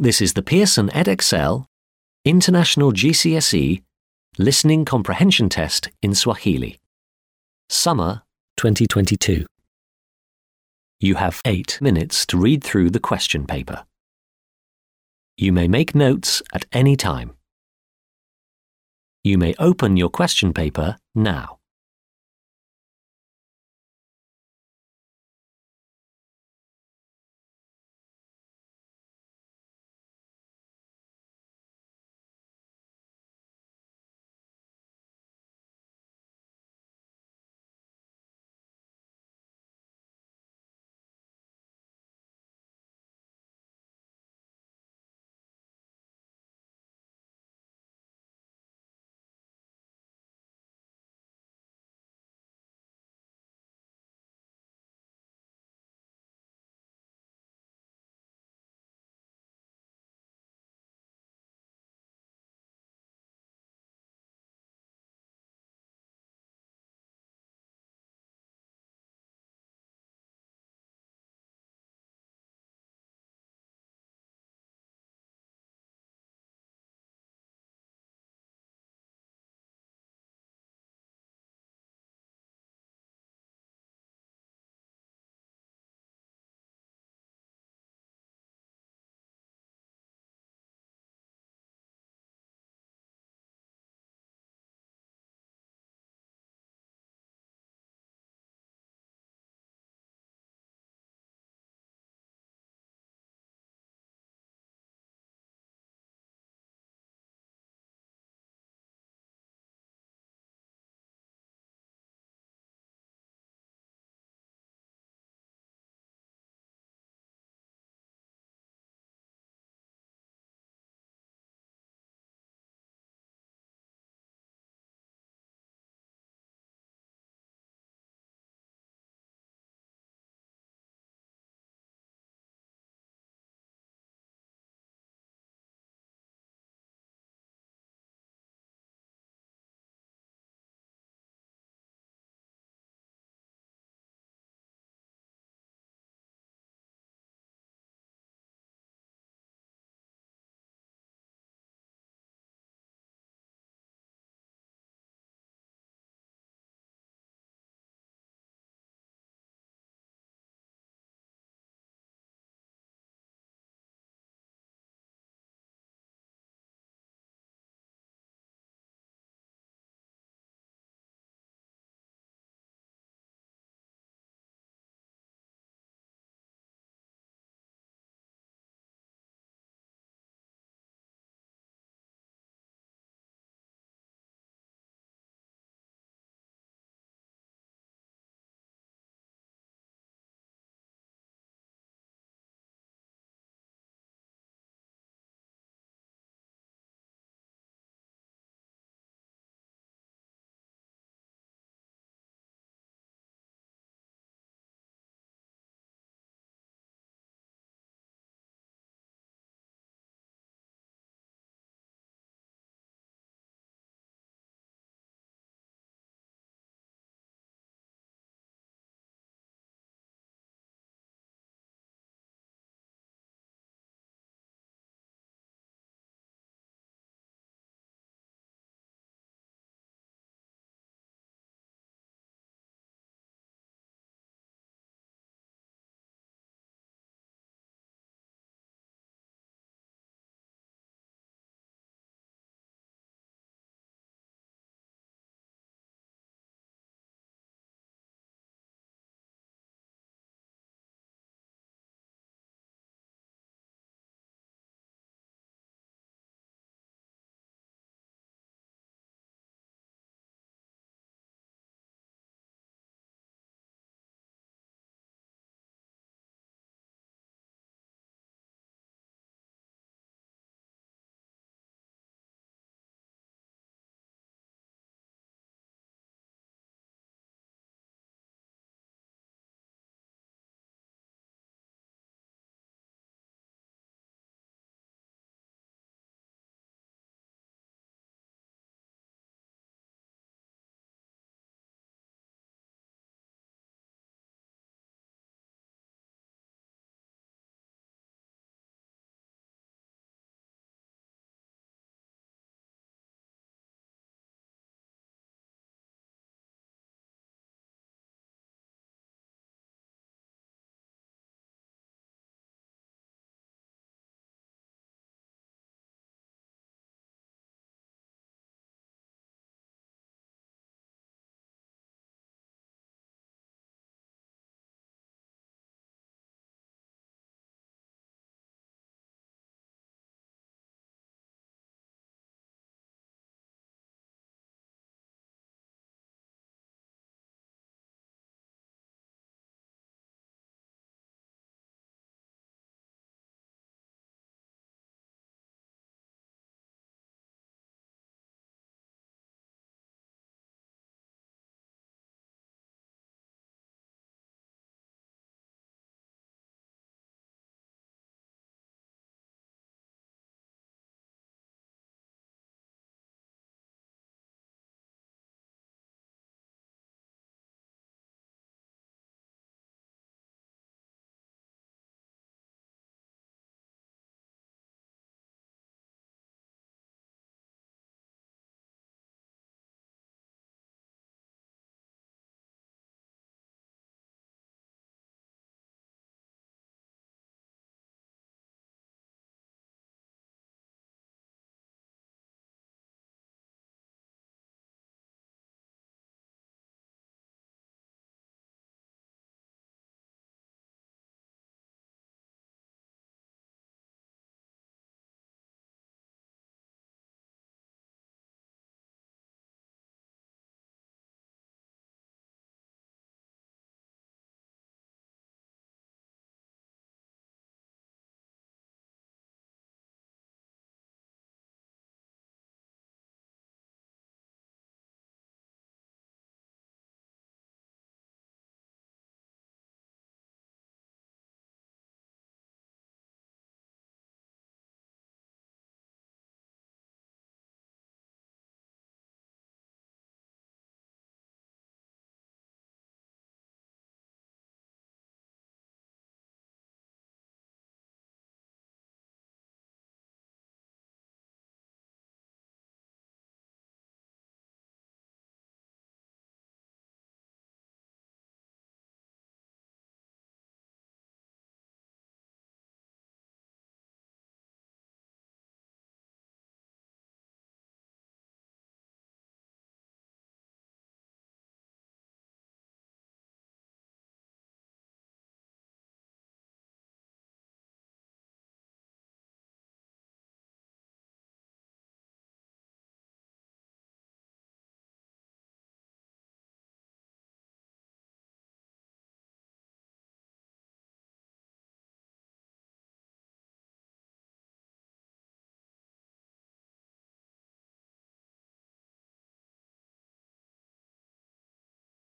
This is the Pearson EdXL International GCSE Listening Comprehension Test in Swahili. Summer 2022. You have eight minutes to read through the question paper. You may make notes at any time. You may open your question paper now.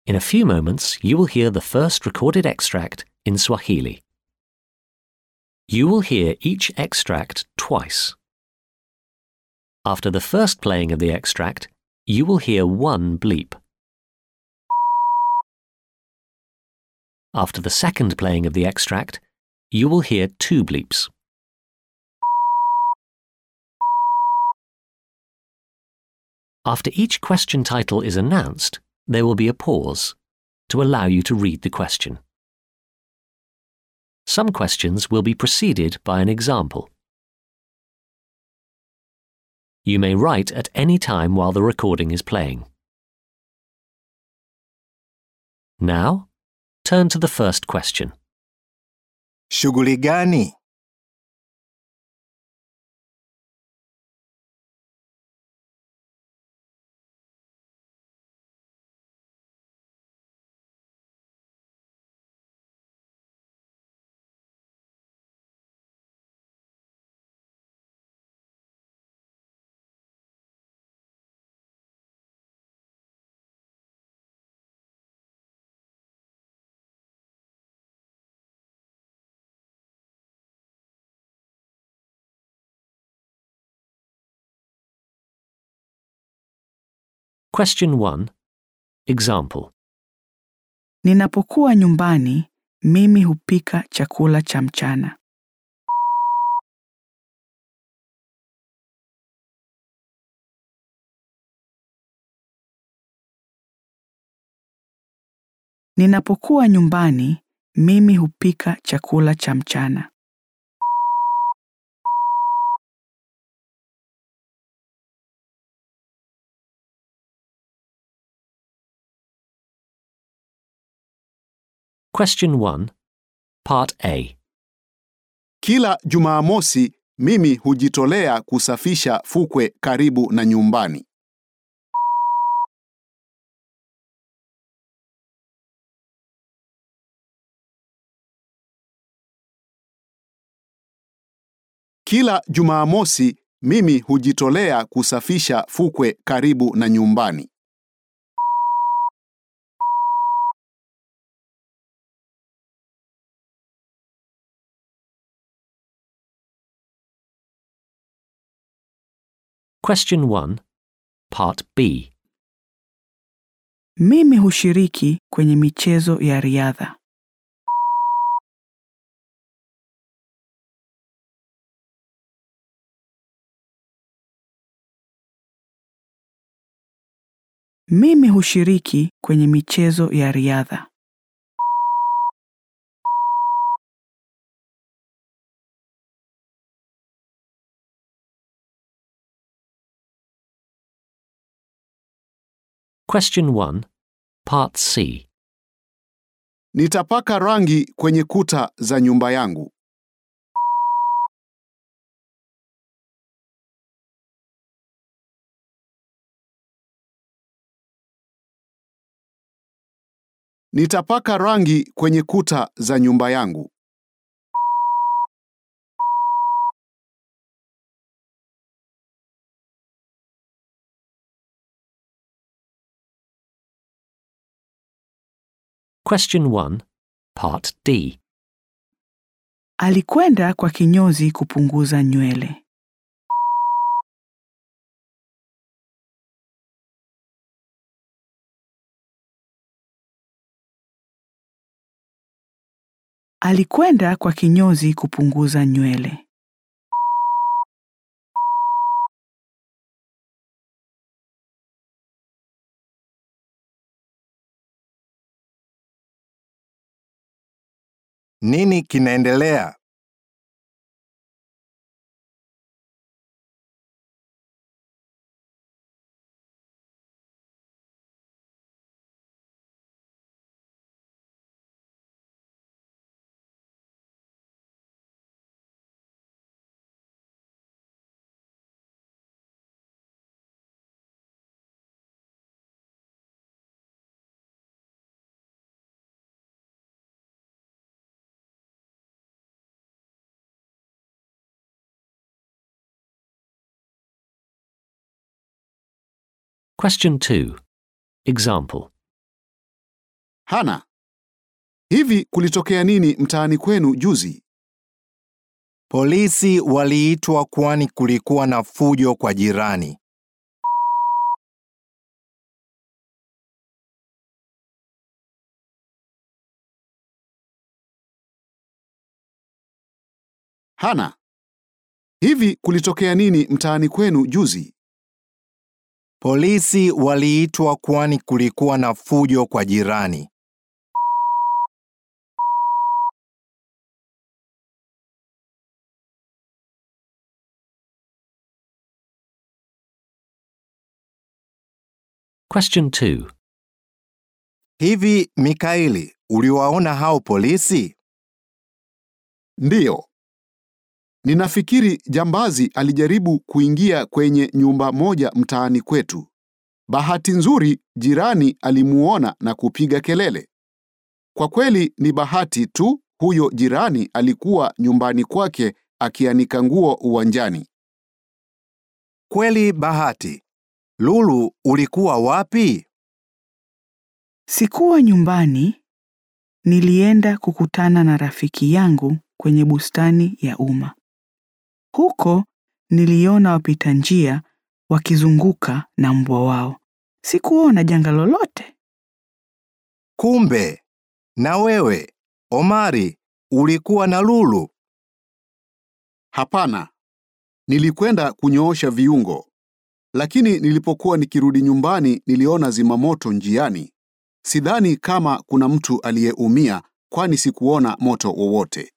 In a few moments, you will hear the first recorded extract in Swahili. You will hear each extract twice. After the first playing of the extract, you will hear one bleep. After the second playing of the extract, you will hear two bleeps. After each question title is announced, there will be a pause to allow you to read the question. Some questions will be preceded by an example. You may write at any time while the recording is playing. Now, turn to the first question. Shughuli gani? Question 1. Example. Ninapokuwa nyumbani, mimi hupika chakula cha mchana. Ninapokuwa nyumbani, mimi hupika chakula cha mchana. Question 1. Part A. Kila Jumamosi mimi hujitolea kusafisha fukwe karibu na nyumbani. Kila Jumamosi mimi hujitolea kusafisha fukwe karibu na nyumbani. Question 1. Part B. Mimi hushiriki kwenye michezo ya riadha. Mimi hushiriki kwenye michezo ya riadha. Question 1. Part C. Nitapaka rangi kwenye kuta za nyumba yangu. Nitapaka rangi kwenye kuta za nyumba yangu. Question 1. Part D. Alikwenda kwa kinyozi kupunguza nywele. Alikwenda kwa kinyozi kupunguza nywele. Nini kinaendelea? Question 2. Example. Hana, hivi kulitokea nini mtaani kwenu juzi? Polisi waliitwa kwani kulikuwa na fujo kwa jirani. Hana, hivi kulitokea nini mtaani kwenu juzi? Polisi waliitwa kwani kulikuwa na fujo kwa jirani. Question 2. Hivi Mikaeli, uliwaona hao polisi? Ndiyo. Ninafikiri jambazi alijaribu kuingia kwenye nyumba moja mtaani kwetu. Bahati nzuri jirani alimuona na kupiga kelele. Kwa kweli ni bahati tu huyo jirani alikuwa nyumbani kwake akianika nguo uwanjani. Kweli bahati. Lulu, ulikuwa wapi? Sikuwa nyumbani, nilienda kukutana na rafiki yangu kwenye bustani ya umma. Huko niliona wapita njia wakizunguka na mbwa wao. Sikuona janga lolote. Kumbe na wewe Omari ulikuwa na Lulu. Hapana. Nilikwenda kunyoosha viungo. Lakini nilipokuwa nikirudi nyumbani niliona zimamoto njiani. Sidhani kama kuna mtu aliyeumia kwani sikuona moto wowote.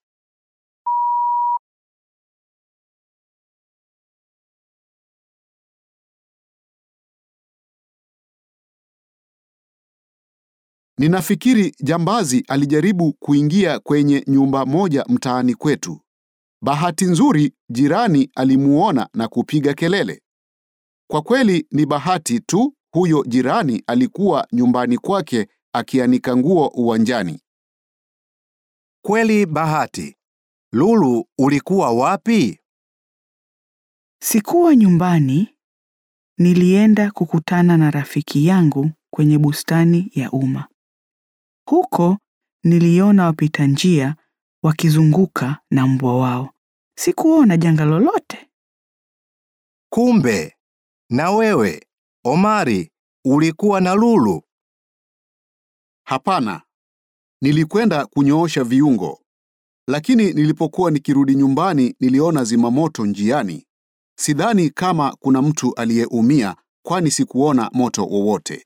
Ninafikiri jambazi alijaribu kuingia kwenye nyumba moja mtaani kwetu. Bahati nzuri jirani alimuona na kupiga kelele. Kwa kweli ni bahati tu huyo jirani alikuwa nyumbani kwake akianika nguo uwanjani. Kweli bahati. Lulu, ulikuwa wapi? Sikuwa nyumbani, nilienda kukutana na rafiki yangu kwenye bustani ya umma. Huko niliona wapita njia wakizunguka na mbwa wao. Sikuona janga lolote. Kumbe na wewe Omari ulikuwa na Lulu. Hapana. Nilikwenda kunyoosha viungo. Lakini nilipokuwa nikirudi nyumbani niliona zimamoto njiani. Sidhani kama kuna mtu aliyeumia kwani sikuona moto wowote.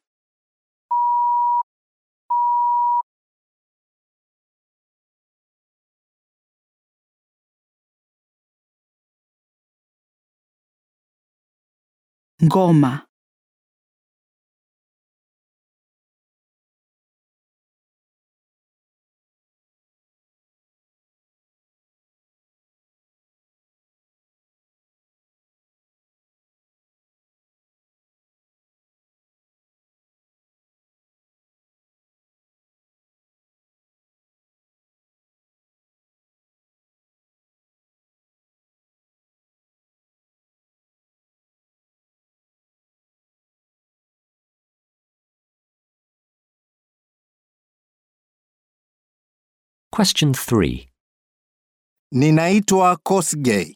Ngoma. Question 3. Ninaitwa Kosgei.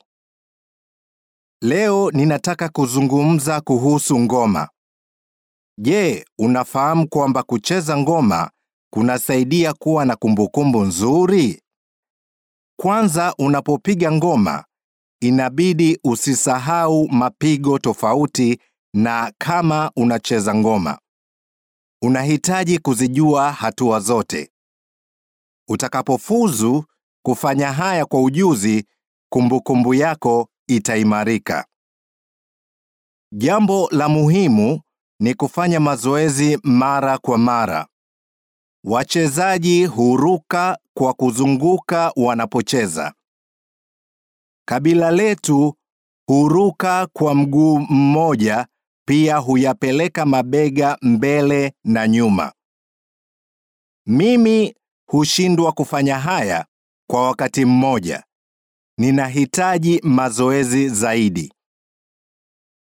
Leo ninataka kuzungumza kuhusu ngoma. Je, unafahamu kwamba kucheza ngoma kunasaidia kuwa na kumbukumbu nzuri? Kwanza unapopiga ngoma, inabidi usisahau mapigo tofauti na kama unacheza ngoma. Unahitaji kuzijua hatua zote. Utakapofuzu kufanya haya kwa ujuzi, kumbukumbu yako itaimarika. Jambo la muhimu ni kufanya mazoezi mara kwa mara. Wachezaji huruka kwa kuzunguka wanapocheza. Kabila letu huruka kwa mguu mmoja, pia huyapeleka mabega mbele na nyuma. Mimi hushindwa kufanya haya kwa wakati mmoja. Ninahitaji mazoezi zaidi.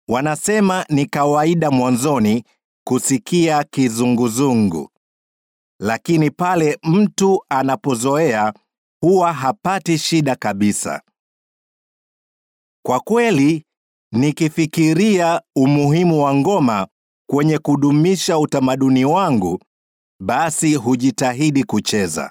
Wanasema ni kawaida mwanzoni kusikia kizunguzungu. lakini pale mtu anapozoea huwa hapati shida kabisa. Kwa kweli, nikifikiria umuhimu wa ngoma kwenye kudumisha utamaduni wangu, basi hujitahidi kucheza.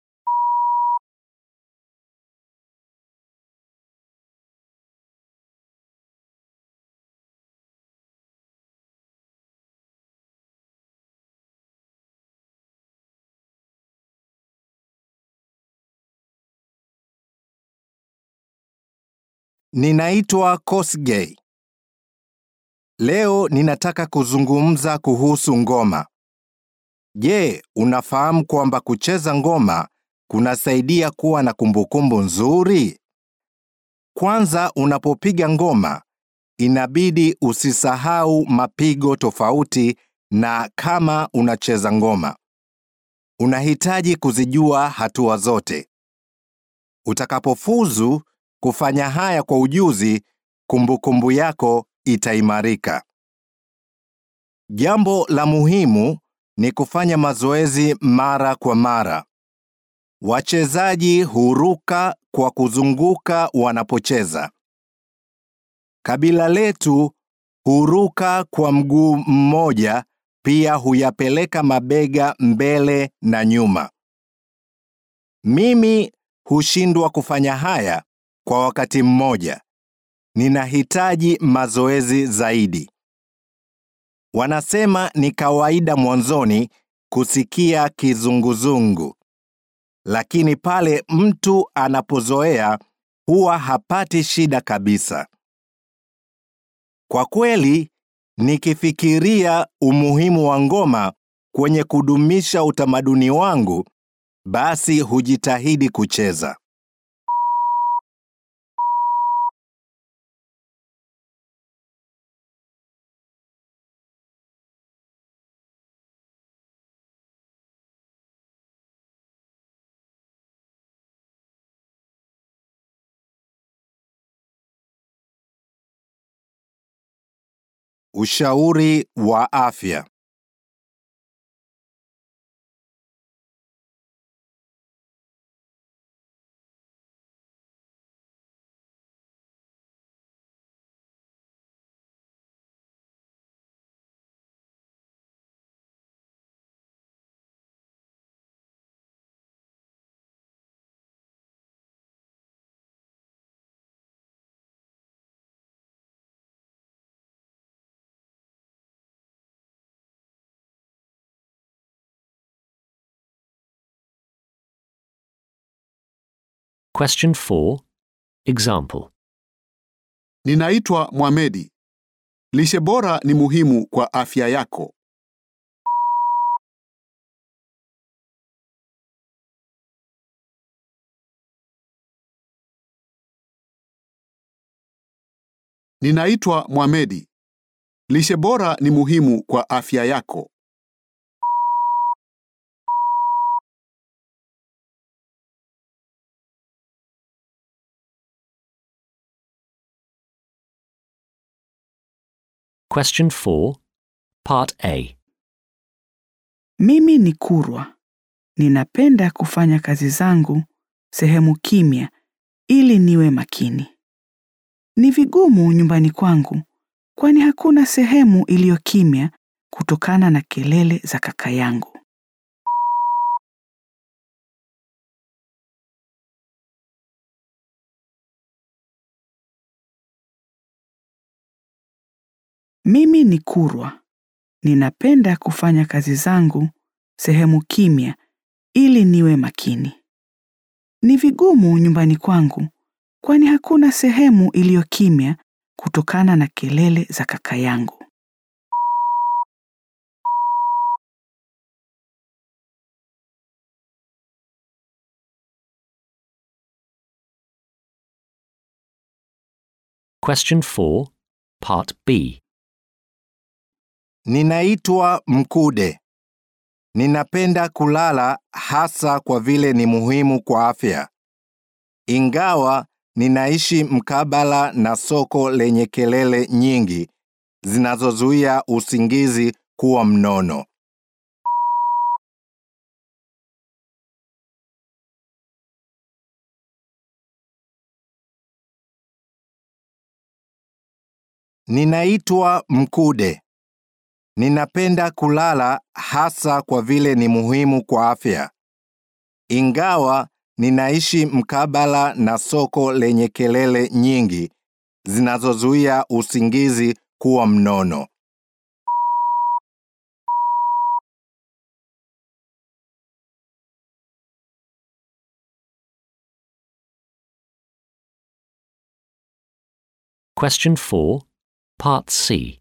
Ninaitwa Kosgei. Leo ninataka kuzungumza kuhusu ngoma. Je, unafahamu kwamba kucheza ngoma kunasaidia kuwa na kumbukumbu nzuri? Kwanza unapopiga ngoma, inabidi usisahau mapigo tofauti na kama unacheza ngoma. Unahitaji kuzijua hatua zote. Utakapofuzu kufanya haya kwa ujuzi, kumbukumbu yako itaimarika. Jambo la muhimu ni kufanya mazoezi mara kwa mara. Wachezaji huruka kwa kuzunguka wanapocheza. Kabila letu huruka kwa mguu mmoja, pia huyapeleka mabega mbele na nyuma. Mimi hushindwa kufanya haya kwa wakati mmoja. Ninahitaji mazoezi zaidi. Wanasema ni kawaida mwanzoni kusikia kizunguzungu, lakini pale mtu anapozoea huwa hapati shida kabisa. Kwa kweli, nikifikiria umuhimu wa ngoma kwenye kudumisha utamaduni wangu, basi hujitahidi kucheza. Ushauri wa afya. Question 4. Example. Ninaitwa Mohamedi. Lishe bora ni muhimu kwa afya yako. Ninaitwa Mohamedi. Lishe bora ni muhimu kwa afya yako. Question 4. Part A. Mimi ni Kurwa. Ninapenda kufanya kazi zangu sehemu kimya ili niwe makini. Ni vigumu nyumbani kwangu kwani hakuna sehemu iliyo kimya kutokana na kelele za kaka yangu. Mimi ni Kurwa. Ninapenda kufanya kazi zangu sehemu kimya ili niwe makini. Ni vigumu nyumbani kwangu kwani hakuna sehemu iliyo kimya kutokana na kelele za kaka yangu. Question 4. Part B. Ninaitwa Mkude. Ninapenda kulala hasa kwa vile ni muhimu kwa afya. Ingawa ninaishi mkabala na soko lenye kelele nyingi zinazozuia usingizi kuwa mnono. Ninaitwa Mkude. Ninapenda kulala hasa kwa vile ni muhimu kwa afya. Ingawa ninaishi mkabala na soko lenye kelele nyingi zinazozuia usingizi kuwa mnono. Question 4, Part C.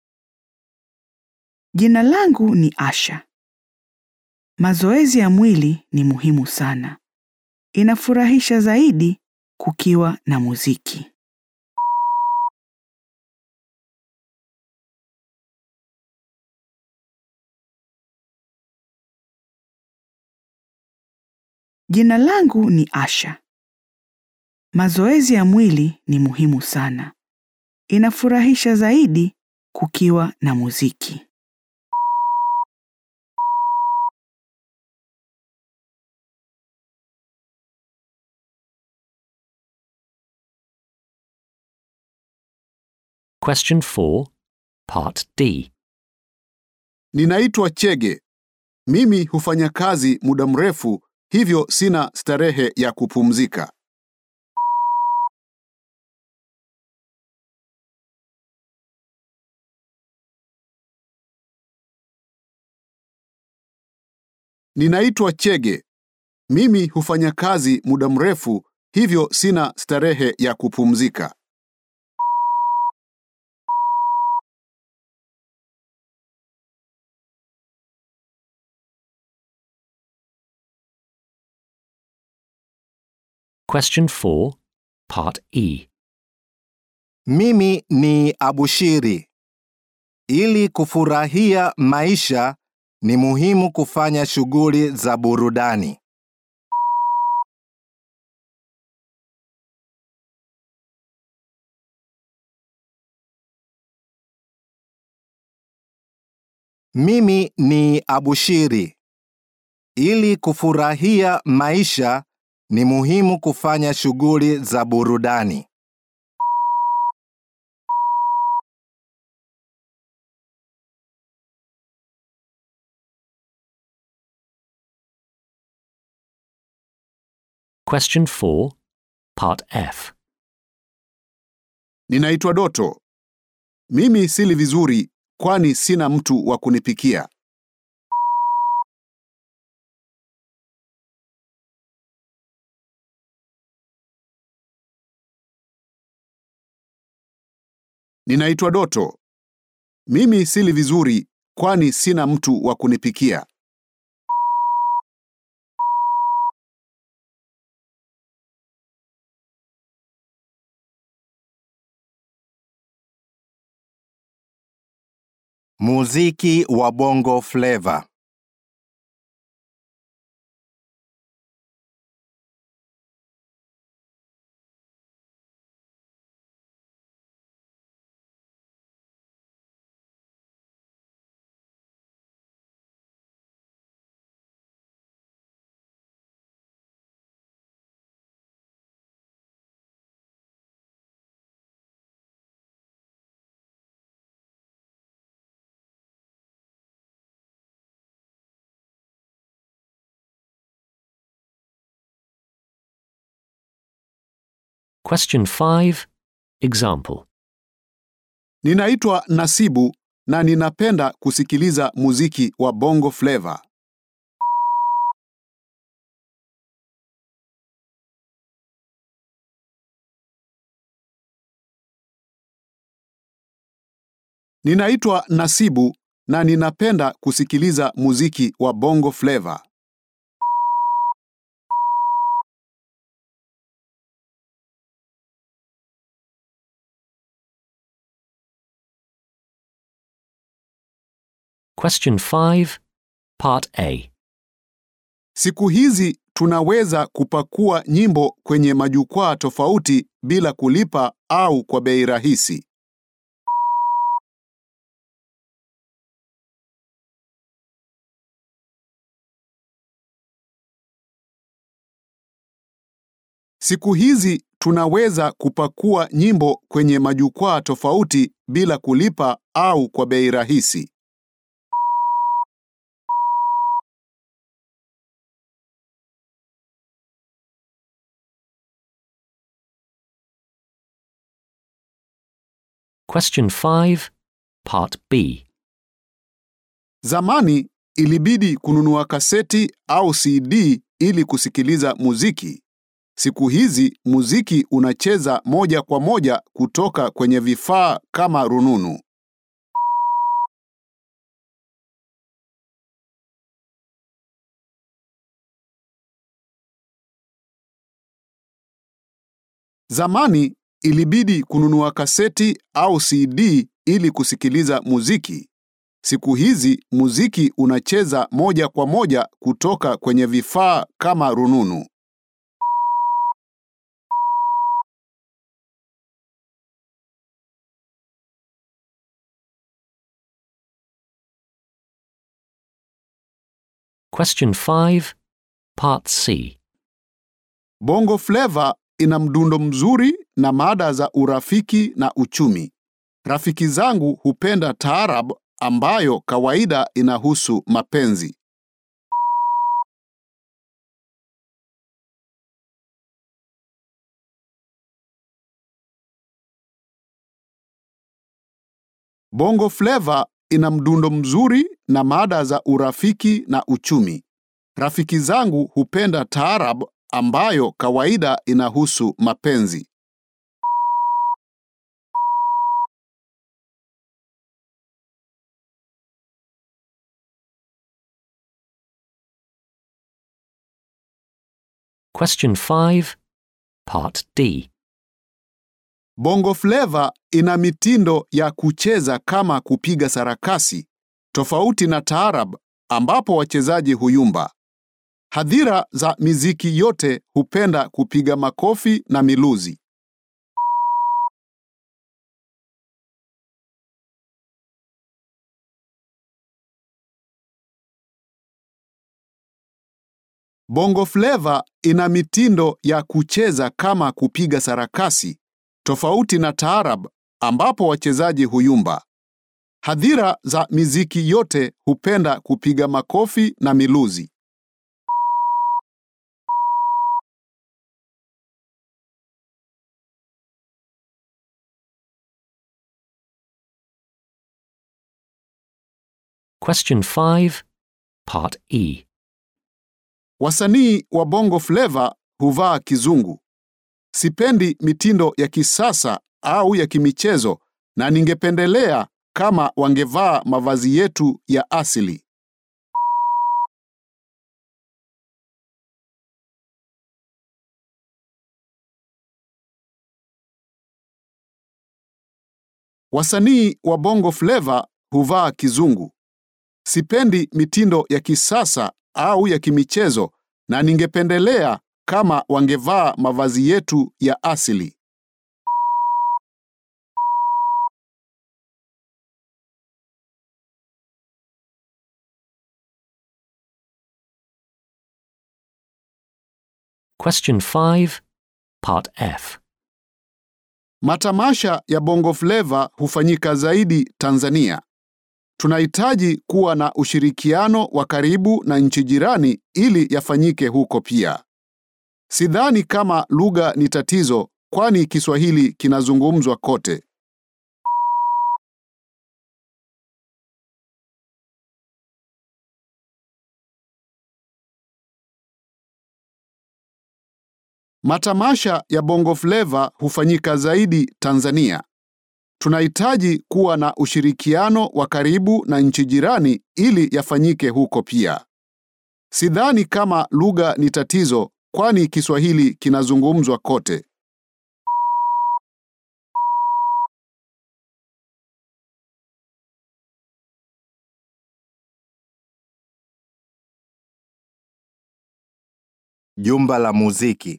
Jina langu ni Asha. Mazoezi ya mwili ni muhimu sana. Inafurahisha zaidi kukiwa na muziki. Jina langu ni Asha. Mazoezi ya mwili ni muhimu sana. Inafurahisha zaidi kukiwa na muziki. Question 4, Part D. Ninaitwa Chege. Mimi hufanya kazi muda mrefu, hivyo sina starehe ya kupumzika. Ninaitwa Chege. Mimi hufanya kazi muda mrefu, hivyo sina starehe ya kupumzika. Question 4, Part E. Mimi ni Abushiri. Ili kufurahia maisha ni muhimu kufanya shughuli za burudani. Mimi ni Abushiri. Ili kufurahia maisha ni muhimu kufanya shughuli za burudani. Question 4, Part F. Ninaitwa Doto. Mimi sili vizuri kwani sina mtu wa kunipikia. Ninaitwa Doto. Mimi sili vizuri kwani sina mtu wa kunipikia. Muziki wa Bongo Flava. Question 5, Example. Ninaitwa Nasibu na ninapenda kusikiliza muziki wa Bongo Flava. Ninaitwa Nasibu na ninapenda kusikiliza muziki wa Bongo Flava. Question 5, Part A. Siku hizi tunaweza kupakua nyimbo kwenye majukwaa tofauti bila kulipa au kwa bei rahisi. Siku hizi tunaweza kupakua nyimbo kwenye majukwaa tofauti bila kulipa au kwa bei rahisi. Question 5, Part B. Zamani ilibidi kununua kaseti au CD ili kusikiliza muziki. Siku hizi muziki unacheza moja kwa moja kutoka kwenye vifaa kama rununu. Zamani ilibidi kununua kaseti au CD ili kusikiliza muziki. Siku hizi muziki unacheza moja kwa moja kutoka kwenye vifaa kama rununu. Question 5, Part C. Bongo Flava ina mdundo mzuri na mada za urafiki na uchumi. Rafiki zangu hupenda taarab ambayo kawaida inahusu mapenzi. Bongo Flava ina mdundo mzuri na mada za urafiki na uchumi. Rafiki zangu hupenda taarab ambayo kawaida inahusu mapenzi. Question 5, Part D. Bongo Flava ina mitindo ya kucheza kama kupiga sarakasi, tofauti na taarab ambapo wachezaji huyumba. Hadhira za miziki yote hupenda kupiga makofi na miluzi. Bongo Flava ina mitindo ya kucheza kama kupiga sarakasi, tofauti na taarab ambapo wachezaji huyumba. Hadhira za miziki yote hupenda kupiga makofi na miluzi. Question 5, Part E. Wasanii wa Bongo Flava huvaa kizungu. Sipendi mitindo ya kisasa au ya kimichezo na ningependelea kama wangevaa mavazi yetu ya asili. Wasanii wa Bongo Flava huvaa kizungu. Sipendi mitindo ya kisasa au ya kimichezo na ningependelea kama wangevaa mavazi yetu ya asili. Question 5, Part F. Matamasha ya Bongo Flava hufanyika zaidi Tanzania. Tunahitaji kuwa na ushirikiano wa karibu na nchi jirani ili yafanyike huko pia. Sidhani kama lugha ni tatizo kwani Kiswahili kinazungumzwa kote. Matamasha ya Bongo Flava hufanyika zaidi Tanzania. Tunahitaji kuwa na ushirikiano wa karibu na nchi jirani ili yafanyike huko pia. Sidhani kama lugha ni tatizo kwani Kiswahili kinazungumzwa kote. Jumba la muziki.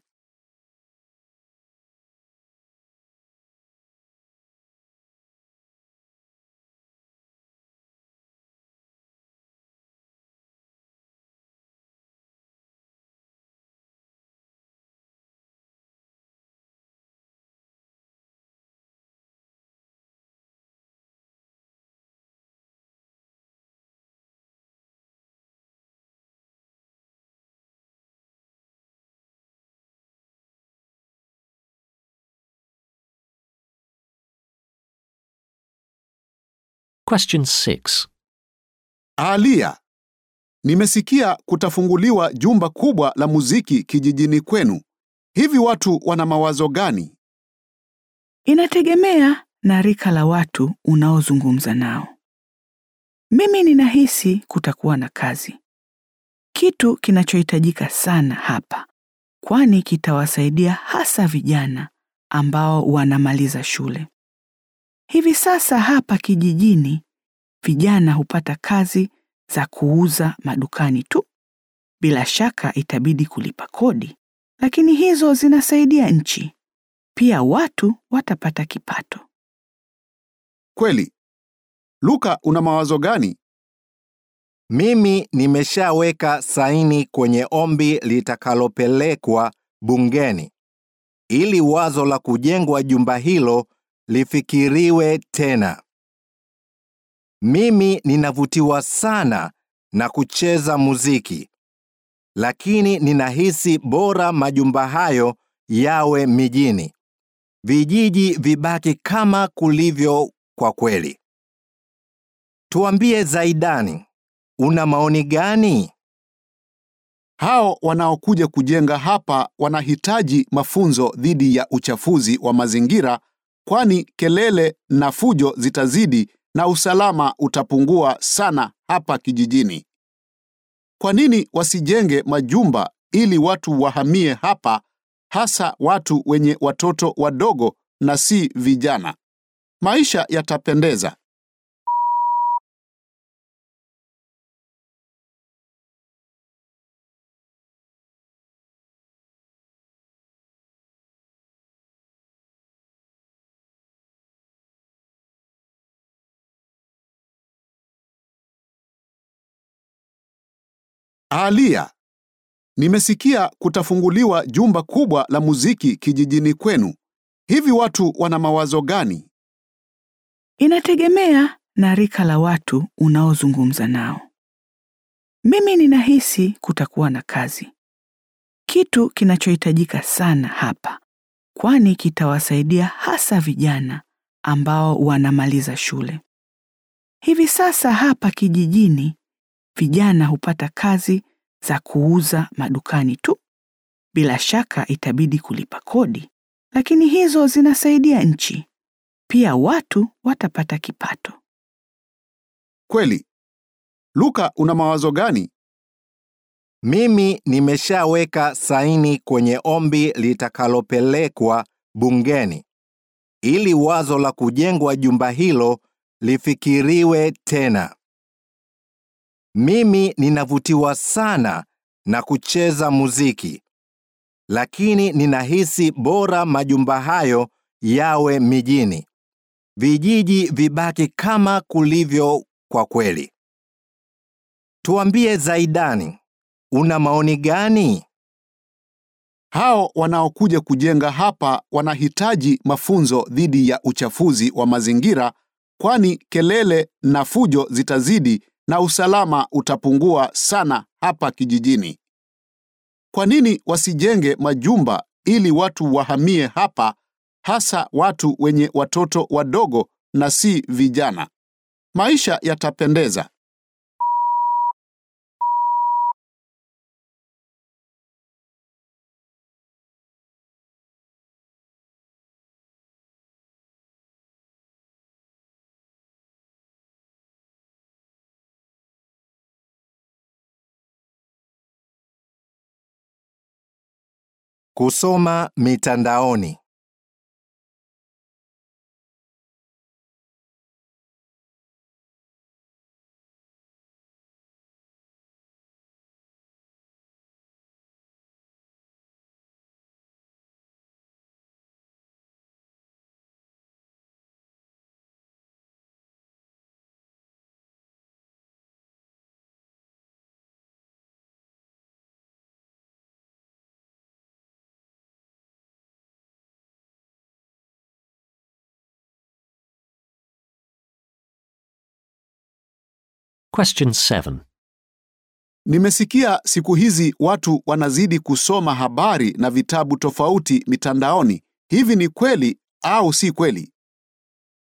Question 6. Alia, nimesikia kutafunguliwa jumba kubwa la muziki kijijini kwenu. Hivi watu wana mawazo gani? Inategemea na rika la watu unaozungumza nao. Mimi ninahisi kutakuwa na kazi, kitu kinachohitajika sana hapa, kwani kitawasaidia hasa vijana ambao wanamaliza shule. Hivi sasa hapa kijijini, vijana hupata kazi za kuuza madukani tu. Bila shaka itabidi kulipa kodi, lakini hizo zinasaidia nchi. Pia watu watapata kipato. Kweli. Luka, una mawazo gani? Mimi nimeshaweka saini kwenye ombi litakalopelekwa bungeni ili wazo la kujengwa jumba hilo lifikiriwe tena. Mimi ninavutiwa sana na kucheza muziki, lakini ninahisi bora majumba hayo yawe mijini, vijiji vibaki kama kulivyo kwa kweli. Tuambie Zaidani, una maoni gani? Hao wanaokuja kujenga hapa wanahitaji mafunzo dhidi ya uchafuzi wa mazingira, kwani kelele na fujo zitazidi na usalama utapungua sana hapa kijijini. Kwa nini wasijenge majumba ili watu wahamie hapa, hasa watu wenye watoto wadogo na si vijana? Maisha yatapendeza. Alia, nimesikia kutafunguliwa jumba kubwa la muziki kijijini kwenu. Hivi watu wana mawazo gani? Inategemea na rika la watu unaozungumza nao. Mimi ninahisi kutakuwa na kazi, kitu kinachohitajika sana hapa, kwani kitawasaidia hasa vijana ambao wanamaliza shule. Hivi sasa hapa kijijini, vijana hupata kazi za kuuza madukani tu. Bila shaka itabidi kulipa kodi, lakini hizo zinasaidia nchi. Pia watu watapata kipato. Kweli. Luka, una mawazo gani? Mimi nimeshaweka saini kwenye ombi litakalopelekwa bungeni ili wazo la kujengwa jumba hilo lifikiriwe tena. Mimi ninavutiwa sana na kucheza muziki, lakini ninahisi bora majumba hayo yawe mijini, vijiji vibaki kama kulivyo kwa kweli. Tuambie Zaidani, una maoni gani? Hao wanaokuja kujenga hapa wanahitaji mafunzo dhidi ya uchafuzi wa mazingira, kwani kelele na fujo zitazidi na usalama utapungua sana hapa kijijini. Kwa nini wasijenge majumba ili watu wahamie hapa, hasa watu wenye watoto wadogo na si vijana? Maisha yatapendeza. Kusoma mitandaoni. Question 7. Nimesikia siku hizi watu wanazidi kusoma habari na vitabu tofauti mitandaoni. Hivi ni kweli au si kweli?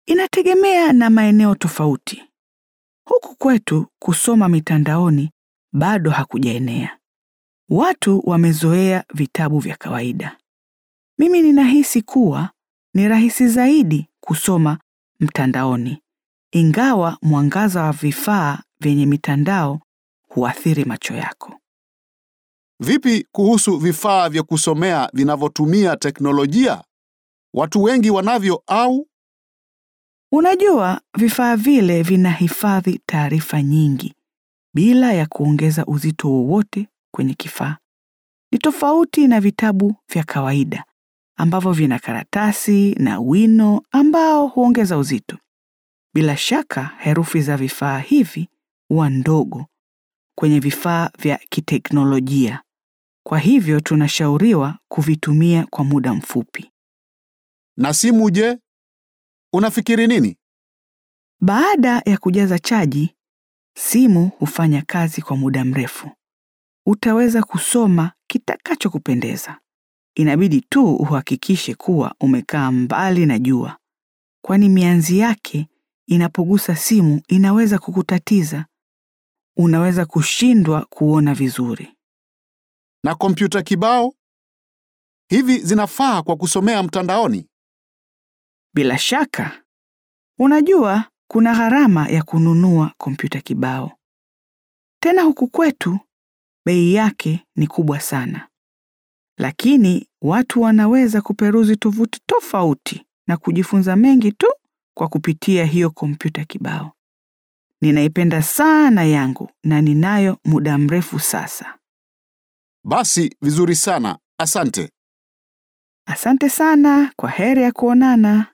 Inategemea na maeneo tofauti. Huku kwetu kusoma mitandaoni bado hakujaenea. Watu wamezoea vitabu vya kawaida. Mimi ninahisi kuwa ni rahisi zaidi kusoma mtandaoni, ingawa mwangaza wa vifaa vyenye mitandao huathiri macho yako. Vipi kuhusu vifaa vya kusomea vinavyotumia teknolojia? Watu wengi wanavyo au? Unajua, vifaa vile vinahifadhi taarifa nyingi bila ya kuongeza uzito wowote kwenye kifaa. Ni tofauti na vitabu vya kawaida ambavyo vina karatasi na wino ambao huongeza uzito. Bila shaka, herufi za vifaa hivi huwa ndogo kwenye vifaa vya kiteknolojia. Kwa hivyo tunashauriwa kuvitumia kwa muda mfupi. Na simu je? Unafikiri nini? Baada ya kujaza chaji, simu hufanya kazi kwa muda mrefu. Utaweza kusoma kitakachokupendeza. Inabidi tu uhakikishe kuwa umekaa mbali na jua, kwani mianzi yake inapogusa simu inaweza kukutatiza. Unaweza kushindwa kuona vizuri. Na kompyuta kibao? Hivi zinafaa kwa kusomea mtandaoni? Bila shaka, unajua kuna gharama ya kununua kompyuta kibao. Tena huku kwetu bei yake ni kubwa sana. Lakini watu wanaweza kuperuzi tovuti tofauti na kujifunza mengi tu kwa kupitia hiyo kompyuta kibao. Ninaipenda sana yangu na ninayo muda mrefu sasa. Basi vizuri sana. Asante. Asante sana, kwa heri ya kuonana.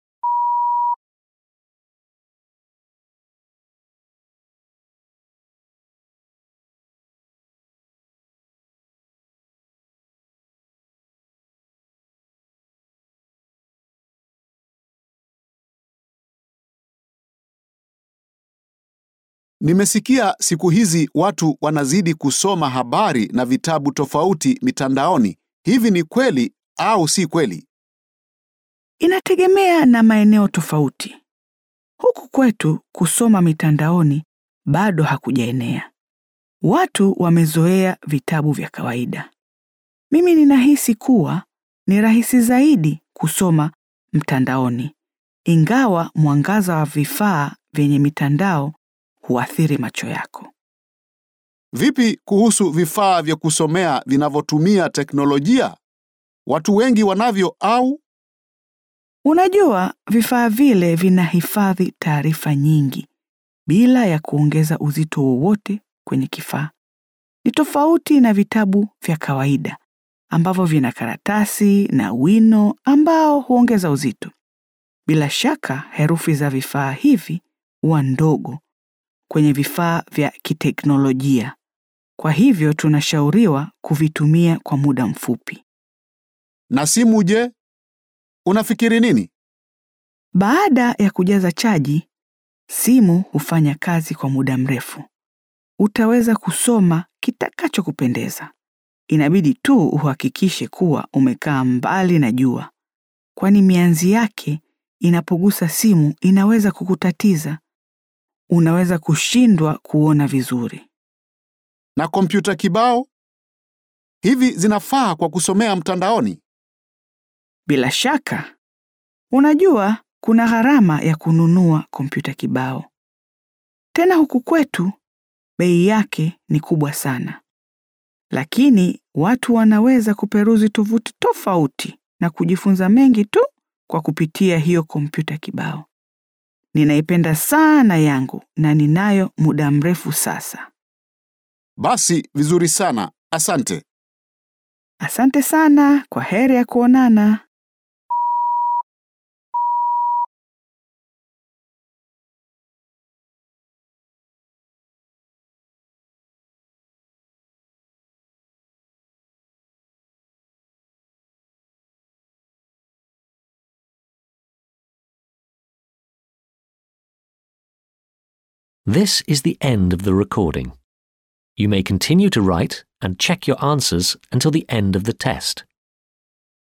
Nimesikia siku hizi watu wanazidi kusoma habari na vitabu tofauti mitandaoni. Hivi ni kweli au si kweli? Inategemea na maeneo tofauti. Huku kwetu kusoma mitandaoni bado hakujaenea. Watu wamezoea vitabu vya kawaida. Mimi ninahisi kuwa ni rahisi zaidi kusoma mtandaoni, ingawa mwangaza wa vifaa vyenye mitandao huathiri macho yako. Vipi kuhusu vifaa vya kusomea vinavyotumia teknolojia? Watu wengi wanavyo au? Unajua, vifaa vile vinahifadhi taarifa nyingi bila ya kuongeza uzito wowote kwenye kifaa. Ni tofauti na vitabu vya kawaida ambavyo vina karatasi na wino ambao huongeza uzito. Bila shaka, herufi za vifaa hivi huwa ndogo kwenye vifaa vya kiteknolojia. Kwa hivyo tunashauriwa kuvitumia kwa muda mfupi. Na simu je? Unafikiri nini? Baada ya kujaza chaji, simu hufanya kazi kwa muda mrefu. Utaweza kusoma kitakachokupendeza. Inabidi tu uhakikishe kuwa umekaa mbali na jua, kwani mianzi yake inapogusa simu inaweza kukutatiza. Unaweza kushindwa kuona vizuri. Na kompyuta kibao? Hivi zinafaa kwa kusomea mtandaoni? Bila shaka, unajua kuna gharama ya kununua kompyuta kibao. Tena huku kwetu bei yake ni kubwa sana. Lakini watu wanaweza kuperuzi tovuti tofauti na kujifunza mengi tu kwa kupitia hiyo kompyuta kibao. Ninaipenda sana yangu na ninayo muda mrefu sasa. Basi vizuri sana. Asante. Asante sana, kwa heri ya kuonana. This is the end of the recording. You may continue to write and check your answers until the end of the test.